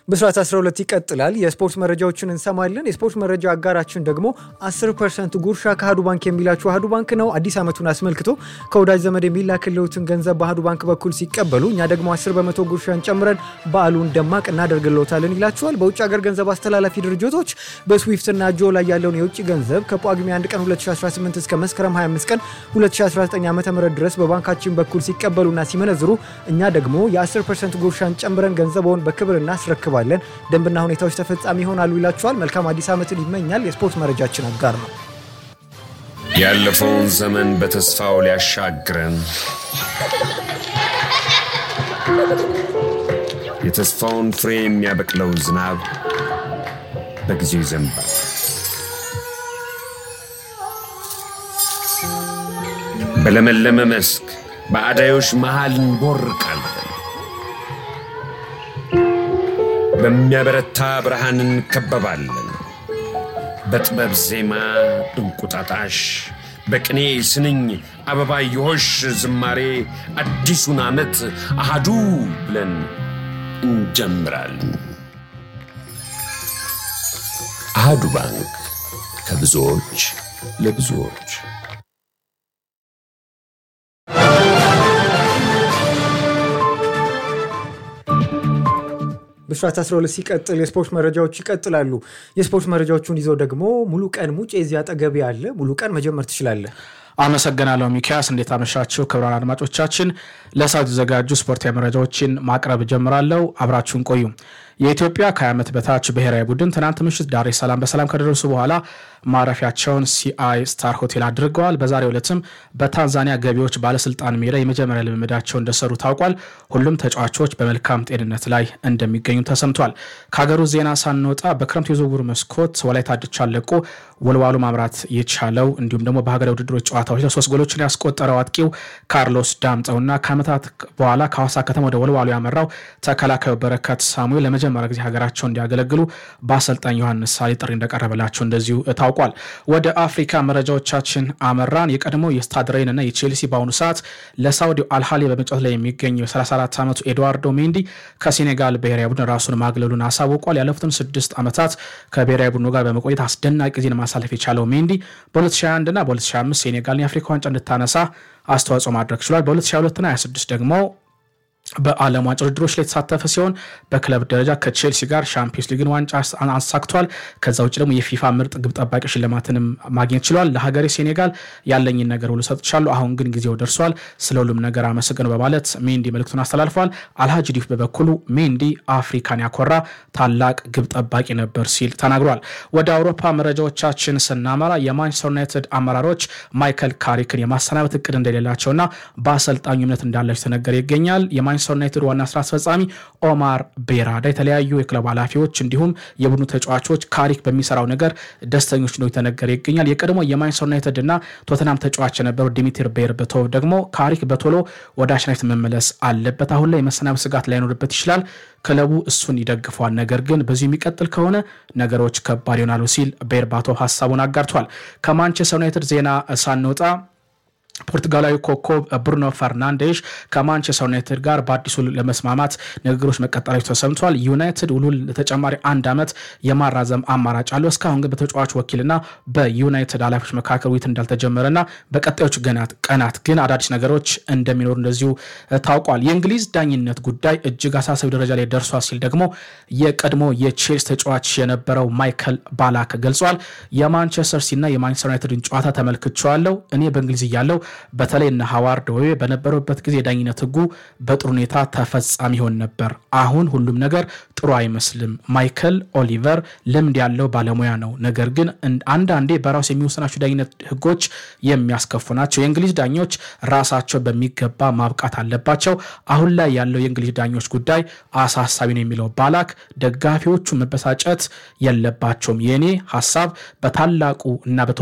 ብስራት 12 ይቀጥላል። የስፖርት መረጃዎችን እንሰማለን። የስፖርት መረጃ አጋራችን ደግሞ 10 ፐርሰንት ጉርሻ ከአህዱ ባንክ የሚላችሁ አህዱ ባንክ ነው። አዲስ ዓመቱን አስመልክቶ ከወዳጅ ዘመድ የሚላክልዎትን ገንዘብ በአህዱ ባንክ በኩል ሲቀበሉ እኛ ደግሞ 10 በመቶ ጉርሻን ጨምረን በዓሉን ደማቅ እናደርግልዎታለን ይላችኋል። በውጭ ሀገር ገንዘብ አስተላላፊ ድርጅቶች በስዊፍት እና ጆ ላይ ያለውን የውጭ ገንዘብ ከጳጉሜ 1 ቀን 2018 እስከ መስከረም 25 ቀን 2019 ዓ ም ድረስ በባንካችን በኩል ሲቀበሉና ሲመነዝሩ እኛ ደግሞ የ10 ፐርሰንት ጉርሻን ጨምረን ገንዘበውን በክብር እናስረክባለን እንቀርባለን ደንብና ሁኔታዎች ተፈጻሚ ይሆናሉ ይላችኋል። መልካም አዲስ ዓመትን ይመኛል። የስፖርት መረጃችን አጋር ነው። ያለፈውን ዘመን በተስፋው ሊያሻግረን የተስፋውን ፍሬ የሚያበቅለው ዝናብ በጊዜው ይዘንባል። በለመለመ መስክ በአዳዮች መሃል እንቦርቃለን። በሚያበረታ ብርሃን እንከበባለን። በጥበብ ዜማ እንቁጣጣሽ፣ በቅኔ ስንኝ አበባየሆሽ ዝማሬ አዲሱን ዓመት አሃዱ ብለን እንጀምራለን። አሃዱ ባንክ ከብዙዎች ለብዙዎች ብስራት 12 ሲቀጥል የስፖርት መረጃዎች ይቀጥላሉ። የስፖርት መረጃዎቹን ይዘው ደግሞ ሙሉ ቀን ሙጬ እዚህ አጠገቤ አለ። ሙሉ ቀን መጀመር ትችላለህ። አመሰግናለሁ ሚኪያስ። እንዴት አመሻችሁ ክቡራን አድማጮቻችን። ለሰዓቱ የተዘጋጁ ስፖርታዊ መረጃዎችን ማቅረብ ጀምራለሁ። አብራችሁን ቆዩ። የኢትዮጵያ ከ20 ዓመት በታች ብሔራዊ ቡድን ትናንት ምሽት ዳሬ ሰላም በሰላም ከደረሱ በኋላ ማረፊያቸውን ሲአይ ስታር ሆቴል አድርገዋል። በዛሬው ዕለትም በታንዛኒያ ገቢዎች ባለስልጣን ሜዳ የመጀመሪያ ልምምዳቸው እንደሰሩ ታውቋል። ሁሉም ተጫዋቾች በመልካም ጤንነት ላይ እንደሚገኙ ተሰምቷል። ከሀገሩ ዜና ሳንወጣ በክረምት የዝውውር መስኮት ወላይታ ድቻን ለቆ ወልዋሎ ማምራት የቻለው እንዲሁም ደግሞ በሀገራዊ ውድድሮች ጨዋታዎች ላይ ሶስት ጎሎችን ያስቆጠረው አጥቂው ካርሎስ ዳምጠውና ከዓመታት በኋላ ከሐዋሳ ከተማ ወደ ወልዋሎ ያመራው ተከላካዩ በረከት ሳሙኤል ለመጀመሪያ ጊዜ ሀገራቸው እንዲያገለግሉ በአሰልጣኝ ዮሐንስ ሳሌ ጥሪ እንደቀረበላቸው እንደዚሁ ታውቋል። ወደ አፍሪካ መረጃዎቻችን አመራን። የቀድሞ የስታድ ሬን እና የቼልሲ በአሁኑ ሰዓት ለሳውዲ አልሃሊ በመጫወት ላይ የሚገኘው የ34 ዓመቱ ኤድዋርዶ ሜንዲ ከሴኔጋል ብሔራዊ ቡድን ራሱን ማግለሉን አሳውቋል። ያለፉትን ስድስት ዓመታት ከብሔራዊ ቡድኑ ጋር በመቆየት አስደናቂ ጊዜን ማሳለፍ የቻለው ሜንዲ በ2021 እና በ2025 ሴኔጋልን የአፍሪካ ዋንጫ እንድታነሳ አስተዋጽኦ ማድረግ ችሏል። በ2022 እና 26 ደግሞ በዓለም ዋንጫ ውድድሮች ላይ የተሳተፈ ሲሆን በክለብ ደረጃ ከቼልሲ ጋር ሻምፒዮንስ ሊግን ዋንጫ አሳክቷል። ከዛ ውጭ ደግሞ የፊፋ ምርጥ ግብ ጠባቂ ሽልማትንም ማግኘት ችሏል። ለሀገሬ ሴኔጋል ያለኝን ነገር ሁሉ ሰጥቻለሁ፣ አሁን ግን ጊዜው ደርሷል፣ ስለ ሁሉም ነገር አመሰግነው በማለት ሜንዲ መልእክቱን አስተላልፏል። አልሃጅ ዲፍ በበኩሉ ሜንዲ አፍሪካን ያኮራ ታላቅ ግብ ጠባቂ ነበር ሲል ተናግሯል። ወደ አውሮፓ መረጃዎቻችን ስናመራ የማንቸስተር ዩናይትድ አመራሮች ማይከል ካሪክን የማሰናበት እቅድ እንደሌላቸውና በአሰልጣኙ እምነት እንዳላቸው ተነገረ ይገኛል። የማንቸስተር ዩናይትድ ዋና ስራ አስፈጻሚ ኦማር ቤራዳ የተለያዩ የክለብ ኃላፊዎች እንዲሁም የቡድኑ ተጫዋቾች ካሪክ በሚሰራው ነገር ደስተኞች ነው የተነገረ ይገኛል። የቀድሞ የማንቸስተር ዩናይትድ እና ቶተናም ተጫዋች የነበረው ዲሚትር ቤርበቶቭ ደግሞ ካሪክ በቶሎ ወደ አሸናፊት መመለስ አለበት፣ አሁን ላይ የመሰናበት ስጋት ላይኖርበት ይችላል፣ ክለቡ እሱን ይደግፏል፣ ነገር ግን በዚሁ የሚቀጥል ከሆነ ነገሮች ከባድ ይሆናሉ ሲል ቤርባቶቭ ሀሳቡን አጋርቷል። ከማንቸስተር ዩናይትድ ዜና ሳንወጣ ፖርቱጋላዊ ኮከብ ብሩኖ ፈርናንዴሽ ከማንቸስተር ዩናይትድ ጋር በአዲሱ ለመስማማት ንግግሮች መቀጠላቸው ተሰምቷል። ዩናይትድ ውሉን ለተጨማሪ አንድ ዓመት የማራዘም አማራጭ አለው። እስካሁን ግን በተጫዋች ወኪልና በዩናይትድ ኃላፊዎች መካከል ውይይት እንዳልተጀመረና በቀጣዮቹ ቀናት ግን አዳዲስ ነገሮች እንደሚኖሩ እንደዚሁ ታውቋል። የእንግሊዝ ዳኝነት ጉዳይ እጅግ አሳሳቢ ደረጃ ላይ ደርሷል ሲል ደግሞ የቀድሞ የቼልሲ ተጫዋች የነበረው ማይከል ባላክ ገልጿል። የማንቸስተር ሲቲና የማንቸስተር ዩናይትድን ጨዋታ ተመልክቼዋለሁ። እኔ በእንግሊዝ እያለው በተለይ እነ ሀዋርድ ዌ በነበሩበት ጊዜ የዳኝነት ሕጉ በጥሩ ሁኔታ ተፈጻሚ ይሆን ነበር። አሁን ሁሉም ነገር ጥሩ አይመስልም። ማይከል ኦሊቨር ልምድ ያለው ባለሙያ ነው፣ ነገር ግን አንዳንዴ በራሱ የሚወስናቸው ዳኝነት ሕጎች የሚያስከፉ ናቸው። የእንግሊዝ ዳኞች ራሳቸው በሚገባ ማብቃት አለባቸው። አሁን ላይ ያለው የእንግሊዝ ዳኞች ጉዳይ አሳሳቢ ነው የሚለው ባላክ ደጋፊዎቹ መበሳጨት የለባቸውም። የእኔ ሀሳብ በታላቁ እና